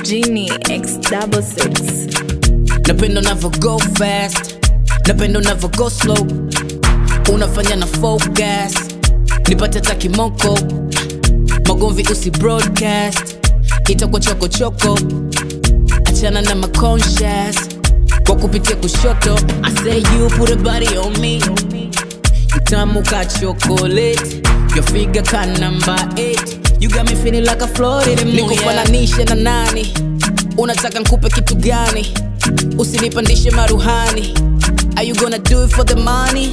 Genie X double six. napenda unavyo go fast napenda unavyo go slow unafanya na focus nipate takimoko magomvi usi broadcast itakuwa chokochoko achana na maconscious kwa kupitia kushoto i say you put a body on me mtamu ka chocolate your figure ka number 8 you got me feeling like a Florida moon nikufananishe na nani unataka nkupe kitu gani usinipandishe maruhani are you gonna do it for the money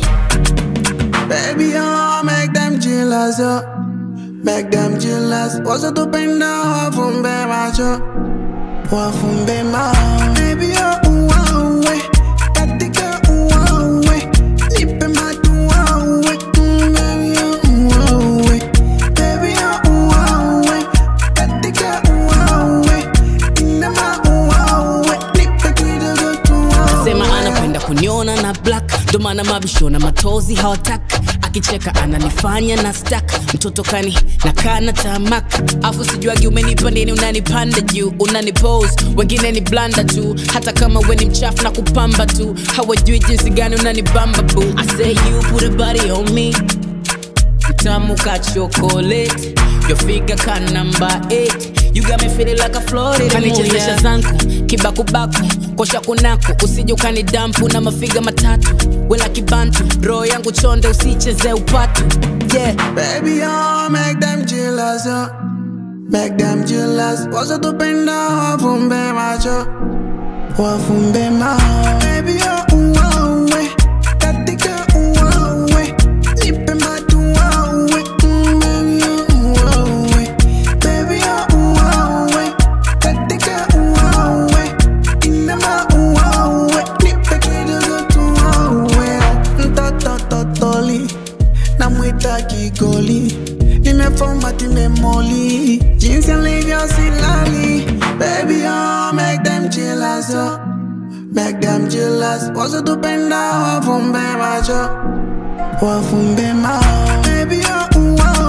Baby, oh, make them jealous, yo. Make them jealous. Wazo tupenda wafumbe macho, wafumbe mao. Baby, oh, uwawe, katika uwawe, nipe matu uwawe. Mm, baby, oh, uwawe. Baby, oh, uwawe, katika uwawe, inama uwawe, nipe kidogo tuwawe. sema anapenda kuniona na black ndo maana mabisho na matozi hawataka akicheka ananifanya na stak mtoto kani na kana tamak afu sijuagi umenipa nini unanipanda juu unanipose wengine ni blanda tu hata kama we ni mchafu na kupamba tu hawajui jinsi gani unanibamba bu I say you put a body on me mtamu ka chocolate your figure ka number 8 you got me feeling like a Florida kanichezesha zangu kibakubaku kosha kunako usije ukani dampu na mafiga matatu wela kibantu roho yangu chonde usicheze upatu yeah Baby, oh, make them jealous, yo. Make them jealous. Wazo tupenda wafumbe macho, wafumbe mao. Baby, oh, uwawe, katika uwawe, nipe matu uwawe. Mm, baby, oh, uwawe. Baby, oh, uwawe, katika uwawe, inama uwawe, nipe kidogo tuwawe. Mtoto totoli namwita kigoli nimefomati memoli jinsi alivyo silali baby oh, make them jealous oh. make them jealous wazo tupenda wafumbe macho wafumbe mao baby oh, uwa